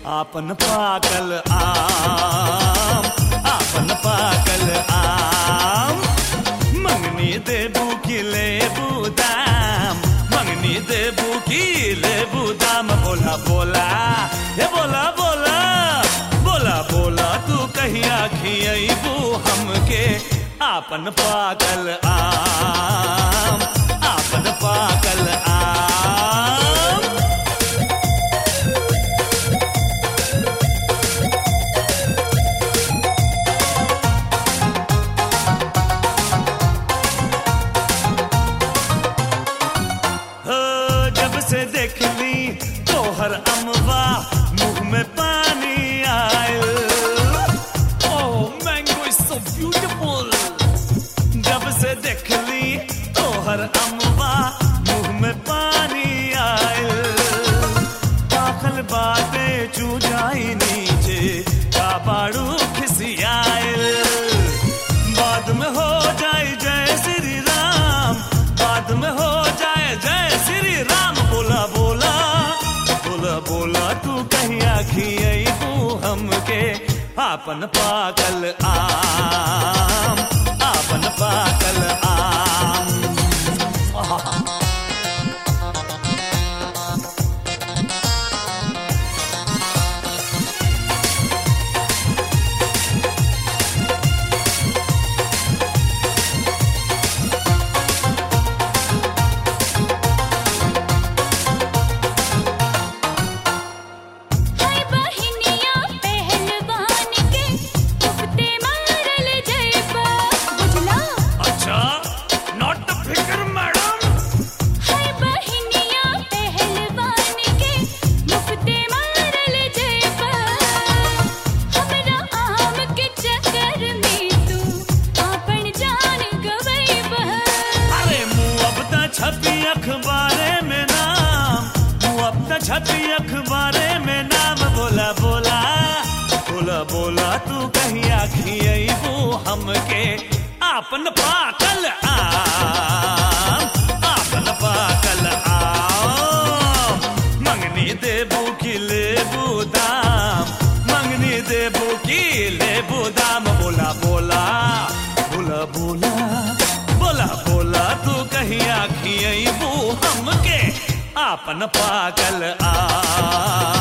आपन पाकल आम आपन पाकल आम मंगनी देबू की लेबू दाम मंगनी देबू की लेबू दाम बोला बोला हे बोला बोला बोला बोला तू कहिया खियबू हमके आपन पाकल आम आपन पाकल आम हो जब से देख ली तोहर अमवा मुंह में पानी आयल oh mango is so beautiful जब से देख ली तोहर अमवा मुंह में पानी आयल दाखल बातें चू जाई नीचे का बाड़ू खिसियायल बाद में हो जाए जय श्री राम बाद में हो जाए जय श्री राम बोला बोला बोला बोला तू कहीं आखिए तू हमके आपन पाकल आम आपन पाकल आम हाय बहिनिया पहलवान के उफते मारल जयबा बुझला अच्छा नॉट फिकर मैडम हाय बहिनिया पहलवान के मुफते मारल जयबा हमरा आम के चक्कर में तू आपन जान गवैबा अरे मुँह अब त छपी अखबारे में नाम मुँह अब त छपी अखबारे में नाम बोला बोला बोला बोला तू कहीं आखियबू हमके आपन पाकल आम आपन पाकल आम मंगनी देबू की लेबू दाम मंगनी देबू की लेबू दाम बोला बोला बोला बोला बोला बोला तू कहीं आखियबू हमके आपन पागल आ